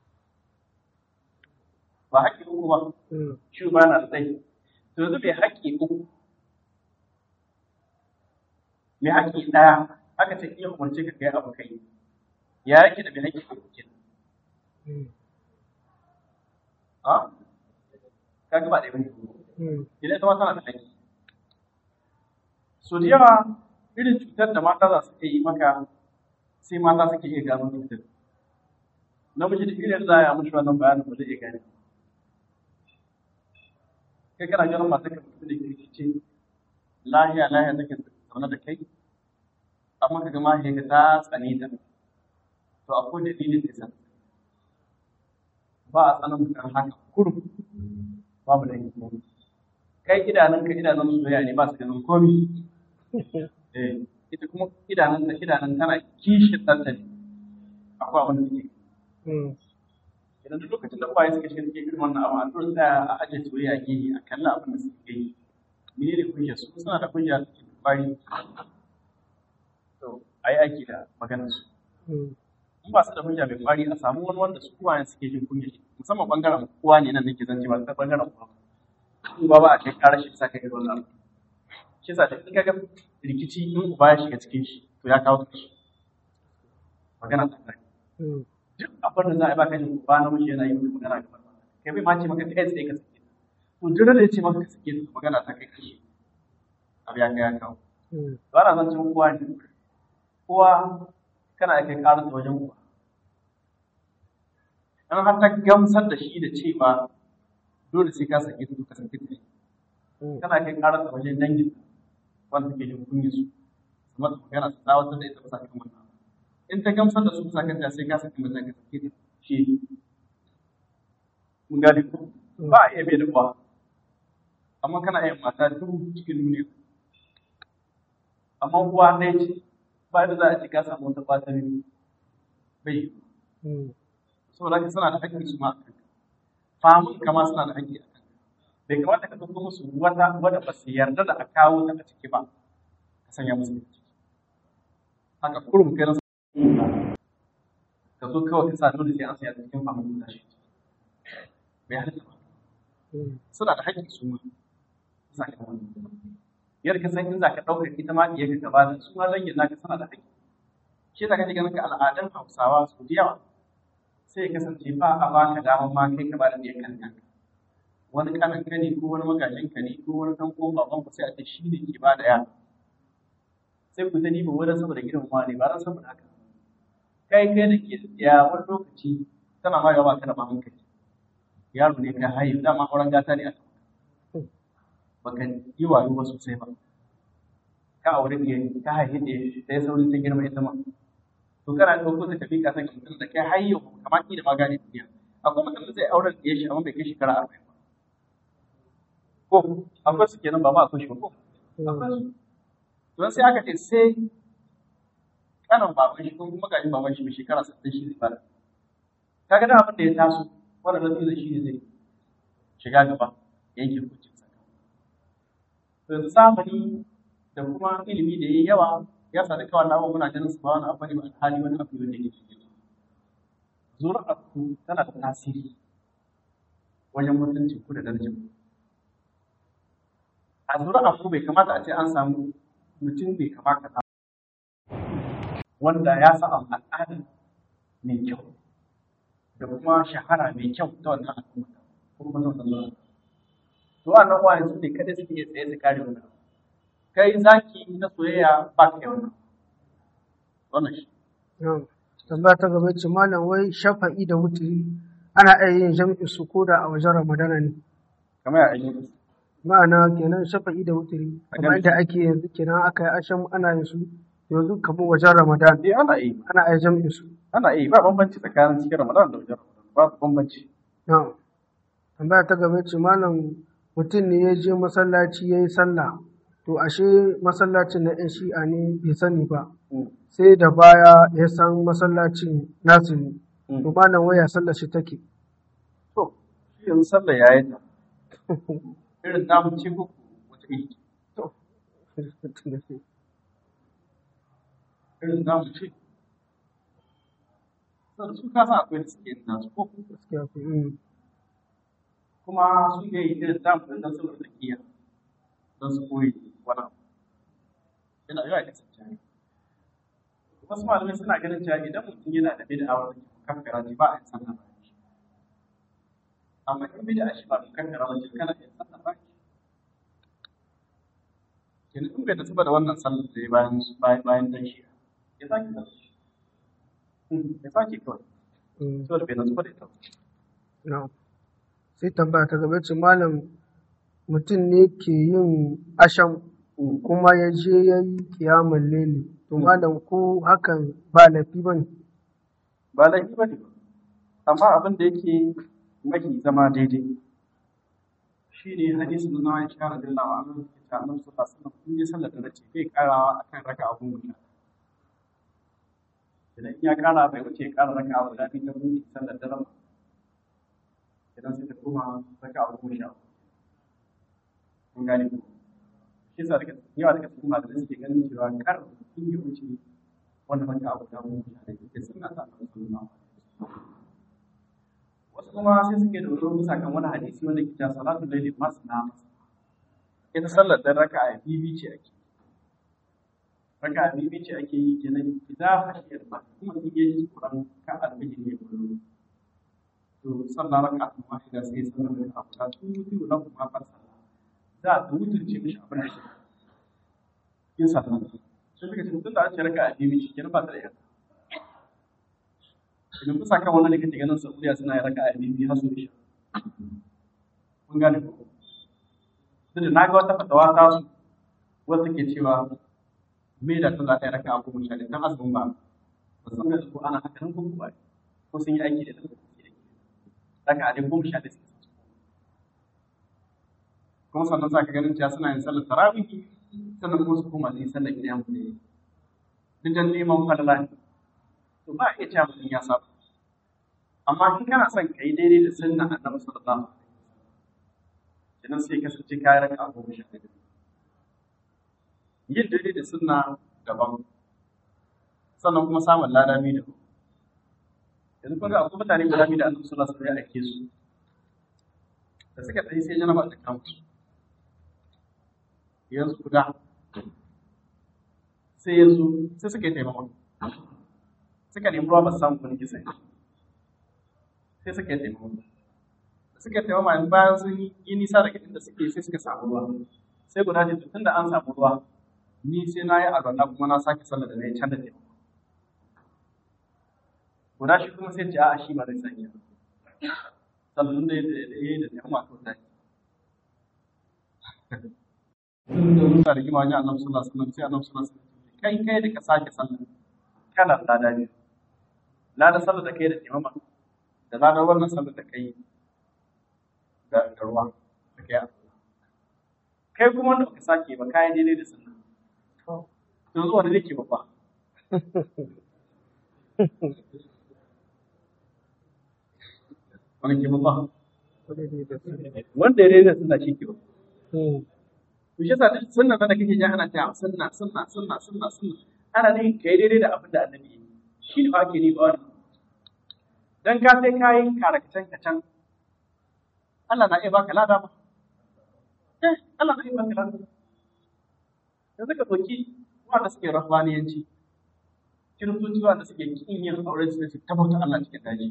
ba haƙƙi uku ba mm, shi ba na tsaye to yanzu mai haƙƙi uku mai haƙƙi ɗaya aka ce iya umarce ka kai abu kai ya yake da mai haƙƙi uku kenan mm, a kaga ba ɗaya bane mm, idan ita ma tana da haƙƙi. So da yawa irin cutar da mata za su iya yi maka sai mata suke iya gano cutar. Namiji da irin za a yi mushi wannan bayanin ba zai iya gane. Kai kana ganin mata ka mutu da kirki ce lahiya lahiya take zaune da kai amma ka ga mahaifiyarka ta tsane ta. To akwai dalilin da ya sa. Ba a tsanin mutum haka kurum babu da yanki. kai idanunka idanun soyayya ne ba su ganin komi eh ita kuma idanun ta idanun tana kishin ɗanta ne akwai abin da take mm, idan duk lokacin da uwaye suka shirke irin wannan abu a dole tsaya a ajiye soyayya gehe a kalli abin da suke yi mene ne hujjar su suna da hujja suke da kwari to a yi aiki da maganar su mm, in ba su da hujja mai kwari a samu wani wanda su uwayen suke jin kunya musamman bangaren uwa ne nan nake zance ba ta bangaren uwa uba ba a kai ƙara shi sa kai ga wannan abu shi sa da in kaga rikici in uba ya shiga cikin shi to ya kawo shi magana ta kai mm, duk abin da za a yi baka jin uba na miji yana yi maka magana ga kai bai ma ce maka kai tsaye ka sake ta to duk da ya ce maka ka sake ta magana ta kai kashi abu ya kai ya kawo mm, ba na zancen uwa ne uwa kana kai ƙarar da wajen uwa in har ta gamsar da shi da cewa dole sai ka sake ta ka sake ta mm, kana kai ƙarar da wajen dangin wanda take jin kunya su kuma ta magana su tsawatar da ita bisa kan wannan in ta gamsar da su bisa kan ta sai ka sake mata ka sake ta shi mun gane ko ba a iya bai da uwa amma kana iya mata duk cikin duniya amma uwa ɗaya ce ba da za a ce ka samu wata fata biyu bai yi mm, saboda haka suna da haƙƙi su ma a kanka famun kama suna da haƙƙi a kanka bai kamata ka ɗauko musu wata wadda ba su yarda da a kawo ta a ciki ba ka sanya musu a ciki haka kurum kai na ka zo kawai ka sa dole sai an sanya ta cikin famun guda shi bai halitta ba mm, suna da haƙƙi su ma bisa kan wannan yadda ka san in za ka ɗaukar ita ma iya ka gaba da su ma dangin naka suna da haƙƙi shi da kake ganin ka al'adun hausawa su da yawa sai ya kasance ba a baka damar ma kai ka ba da ɗiyan kan kanka wani kanan ka ne ko wani magajin ka ne ko wani ɗan ko baban ku sai a ce shi ne ke ba da yara sai ku ta ba wani saboda gidan ma ne ba ran saboda haka kai kai da ke ya wani lokaci tana ma yawa kana ba hankali yaro ne ka haihu dama auren gata ne a baka yi wayo ba sosai ba ka aure ne ka haihu ne sai sauri ta girma ita ma to kana ɗauko ta tafi ka san mutum da kai har yau kamar ki da magani duniya akwai mutum da zai auren da ya shi amma bai kai shekara arba'in ba ko akwai su kenan ba ma akwai shi ba ko don sai aka ce sai kanan baban shi ko kuma gajin baban shi mai shekara sittin shi zai fara kaga da abin da ya taso wannan zai shi ne zai shiga gaba yanke hukuncin sa to yanzu zamani da kuma ilimi da yayi yawa ya sa duka wannan abubuwan muna ganin su ba wani abu ne ba hali wani abu ne da yake cikin zuri'ar ku tana da tasiri wajen mutuncin ku da darajar ku a zuri'ar ku bai kamata a ce an samu mutum bai kamata ta wanda ya sa al'ada mai kyau da kuma shahara mai kyau ta wannan al'umma ko kuma ta wannan to wannan wani su ne kada suke iya tsaye su kare wannan kai zaki na soyayya ba ka yau wannan shi tambaya ta gaba ce malam wai shafa'i da wuturi ana iya yin jam'i su ko da a wajen ramadana ne kamar ya ayyuka ma'ana kenan shafa'i da wuturi kamar yadda ake yanzu kenan aka yi ashan ana yin su yanzu kamar wajen ramadan eh ana yi ana iya jam'i su ana yi ba bambanci tsakanin cikin ramadan da wajen ramadan ba bambanci na'am tambaya ta gaba ce malam mutum ne ya je masallaci ya yi sallah to ashe masallacin na 'yan shi'a ne bai sani ba sai da baya ya san masallacin nasu ne to malam waya sallar shi take to shi yanzu sallah ya yi ta irin namu ce ko wata iri to irin namu ce sannan su kasa akwai da suke yin nasu ko gaskiya ko mm. kuma su ne yi irin namu ɗin nan saboda tsakiya don su koyi wani abu yana yawa kasance wasu malamai suna ganin cewa idan mutum yana da bid'a wanda ke kankara ne ba a yin sallah ba shi amma in bid'a shi ba mu kankara ba shi kana yin sallah ba shi kenan in bai tafi da wannan sallar da ya bayan bayan bayan dan shi ya sake sallar shi ya sake kawai Mm. saboda bai tafi da ita ba. na'am sai tambaya ta gaba ce malam mutum ne ke yin asham kuma ya je ya yi kiyamun leli to malam ko hakan ba laifi ba ne ba laifi ba ne ba amma abin da yake mafi zama daidai shi ne hadisin na Aisha radiyallahu anha da ta annabi sallallahu alaihi wasallam in ya sallar da ce bai karawa akan raka abun guda idan in ya kara bai wuce ya kara raka abu da ta buɗe sallar da rama idan sai ta koma raka abu goma sha uku kun gane ko shi sa daga yawa daga cikin malamai suke ganin cewa kar in ya wuce wannan raka abu da goma sha uku ke sunna ta annabi sallallahu alaihi wasallam wasu kuma sai suke dogaro bisa kan wani hadisi wanda ke cewa salatu laili masna ita sallar dan raka'a bibi ce ake raka'a bibi ce ake yi kenan idza khashiyat ba kuma in yaji Qur'an ka alfiji ne kullu to sallar raka'a kuma shi da sai sallar raka'a guda su mutu na kuma fasa za ta mutunce mishi abin da shi yin sallar sai suka ce tun da an ce raka'a bibi ce kenan ba ta da yadda idan kusa kan wannan da kake ganin Saudiya suna yin raka'a biyu har su isha. Kun gane ko? Duk da na ga wata fatawa ta su wata ke cewa me da ta za ta yi raka'a goma sha ɗaya dan azumin ba. Ba san ga ko ana haka nan ko ba ko sun yi aiki da ta raka'a dai goma sha ɗaya suke sa. Kuma sannan za ka ganin cewa suna yin sallar tarawih sannan kuma su koma su yi sallar ƙiyam ne. Duk dan neman falala ne. To ba a iya cewa mutum ya saba. amma in kana son ka yi daidai da sunna annabi sallallahu alaihi wasallam idan sai kasance ka yi raka goma sha ɗaya yin daidai da sunna daban sannan kuma samun ladami daban yanzu kun ga akwai mutane guda biyu da annabi sallallahu alaihi wasallam ya aike su da suka tsaye sai janaba ta kama su yanzu guda sai yanzu sai suka yi taimako suka nemi ruwa ba su samu wani kisa sai suka yi taimako da suka yi taimako yanzu bayan sun yi nisa daga inda suke sai suka samu ruwa sai guda ce tun da an samu ruwa ni sai na yi alwala kuma na sake sallar da na yi can da taimako guda shi kuma sai ce a shi ba zai sanya sannan da ya da yan wato ta da musa da gima wajen annabi sallallahu alaihi wasallam sai annabi sallallahu alaihi wasallam kai kai da ka sake sallah kana da dadi la da sallah da kai da imama da la da wannan sallah da kai da ruwa da kai kai kuma wanda baka sake ba kai daidai da sunna to zuwa da nake babba wani ke babba wanda ya daidai da sunna shi ke babba to shi yasa sunna da kake ji ana cewa sunna sunna sunna sunna sunna ana ne kai daidai da abin da annabi yi shi ne ake ni ba wani dan ka sai kayan karakacen kacan Allah na iya baka lada ba eh Allah na iya baka lada yanzu ka ɗauki wanda suke rahmaniyanci kiristoci wanda suke kin yin aure su ce tabbata Allah cikin daji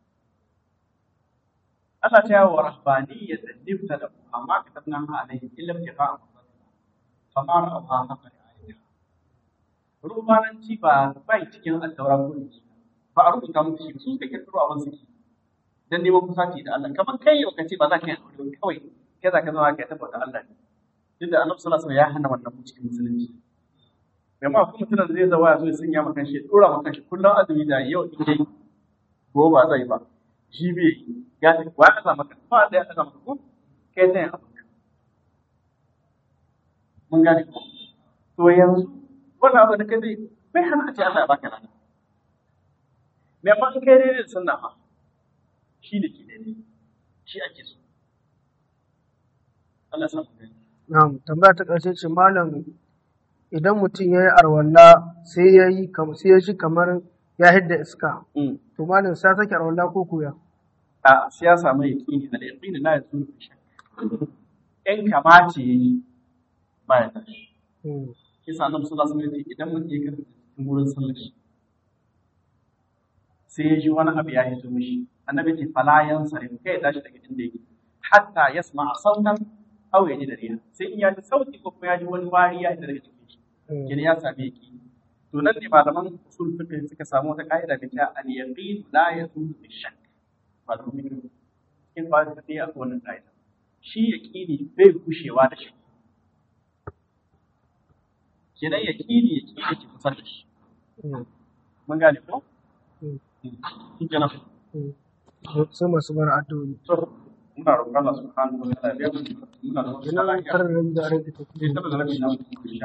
Allah ta yawo rahbaniyya da nifta da amma ka tabna ha alaihi illa bi fa'a famar abha haka da ayyuka rubananci ba bai cikin addaura ko ba a rubuta muku shi su suka kirkiro abin suke dan neman kusaci da Allah kamar kai yau kace ba za ka yi aure kawai kai za ka zama ka tabbata Allah ne duk da Annabi sallallahu alaihi wasallam ya hana wannan cikin musulunci amma kuma mutum da zai zawa ya zo ya sanya maka shi dora maka shi kullum azumi da yau in dai ko ba zai ba shi bai ya ce wa ya maka ba da ya maka ko kai sai abin mun gane ko to yanzu wannan abu da kai zai bai hana a ce Allah ya baka lana me amma in kai daidai da sunna fa shi ne ke daidai shi ake so Allah ya sa mu gani Na'am, tambaya ta ƙarshe ce malam idan mutum ya yi arwalla sai ya yi sai ya shi kamar ya hidda iska. To malam sai sake arwalla ko kuya? a sai ya samu yaƙini da yaƙini la yazulu bi shakk in kamace yayi ba ya tashi kisa nan sallallahu alaihi wasallam idan mutum ya karanta cikin gurin sallar shi sai ya ji wani abu ya hito mishi annabi ce fala yansarif kai ya tashi daga inda yake hatta yasma sautan aw ya ji dariya sai in ya ji sauti ko kuma ya ji wani wari ya hita daga cikin shi kina ya sami yaƙini to nan ne malaman usul fiqh suka samu wata ka'ida da ta al yaqin la yazulu bi shakk malaman fiqh in ba ta sai akwai wannan ka'ida shi yaqini bai kushewa da shi kenan yaqini yaqini ke kusa da shi mun gane ko shi kenan Sai masu bar addu'o'i. to muna roƙon Allah subhanahu wa ta'ala ya biya mu muna roƙon Allah Ina ya karar da rage Sai saboda rashin namu